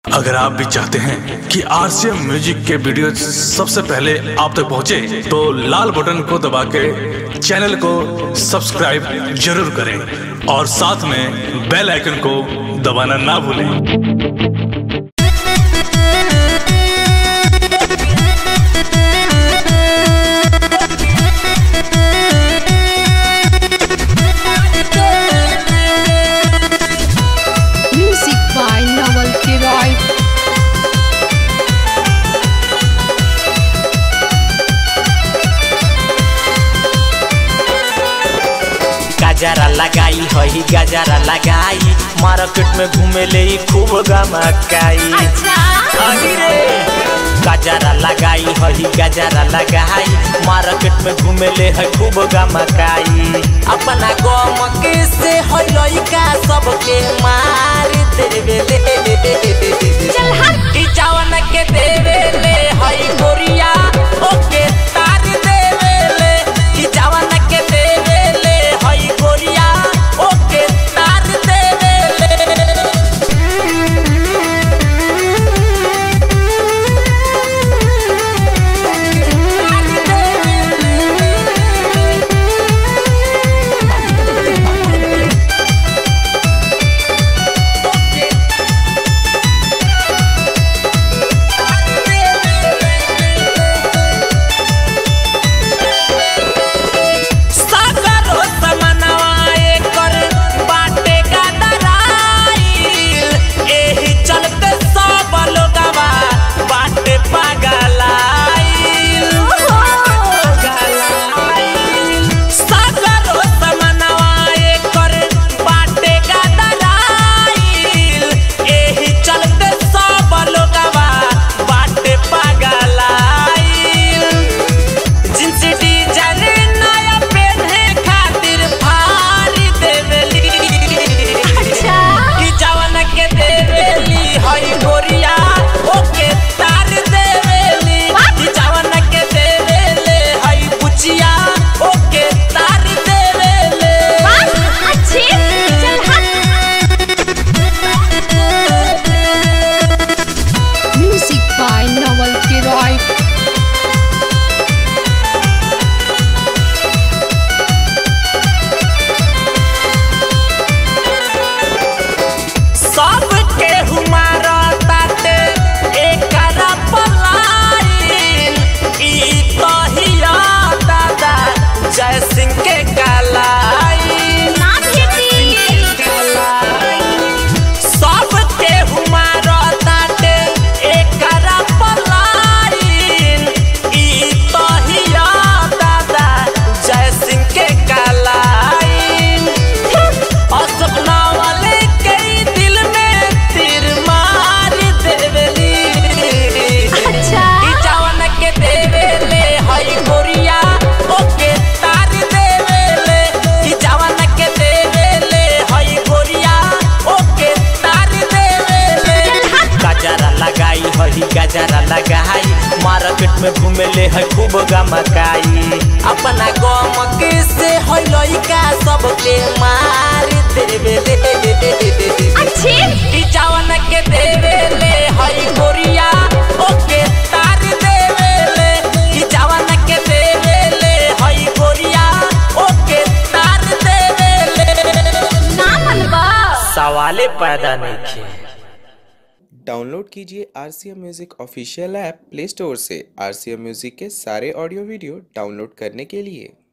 अगर आप भी चाहते हैं कि आरसीएम म्यूजिक के वीडियो सबसे पहले आप तक पहुंचे, तो लाल बटन को दबा के चैनल को सब्सक्राइब जरूर करें और साथ में बेल आइकन को दबाना ना भूलें Music by Naval Kiroy. गजरा लगाई हई गजरा लगाई मार्केट में घूमे ले ई खूब गमकाई अरे रे गजरा लगाई हई गजरा लगाई मार्केट में घूमे ले है खूब गमकाई अपना गम के से हई लइका सबके मार देवे ले चल हट ई जवन के देवे ले हई गोरिया ओके तार देवे ले ई जवन के देवे ले हई गोरिया ओके तार देवे ले सागरो समनवा एकर बाटे गदराइल एही चलते सब लोगवा बाटे पागलाइल पागलाइल। सागरो समनवा एकर बाटे गदराइल एही चलते सब लोगवा बाटे पागलाइल जींस डिजाइन नया पहने खातिर फारी देवेली अच्छा कि जवन के देवेली हई गोरिया ओके तार देवेली कि जवन के देवेले हई पुचिया ओके तार देवेले Music by Naval Kiroy. सबके हुमारा ताते एकरा पलाइन ई तहिया दादा जय सिंह के कलाइन सबके हुमारा ताते एकरा पलाइन ई तहिया दादा जय सिंह के कलाइन और सपना वाले के दिल में तीर मार देवेली अच्छा। ई जवन के देवेले हई गोरिया ओके तार देवेले ई जवन के देवेले हई गोरिया ओके तार देवेले गजरा लगाई हई गजरा लगाई मार्केट में घूमे ले है खूब गमकाई अपना गम के से हई लइका सबके मार देवेले ई जवन के देवेले हई गोरिया ओके तार देवेले ई जवन के देवेले हई गोरिया ओके तार देवेले सवाले पैदा नहीं किए डाउनलोड कीजिए R C M music official app Play Store से आर सी एम म्यूज़िक के सारे ऑडियो वीडियो डाउनलोड करने के लिए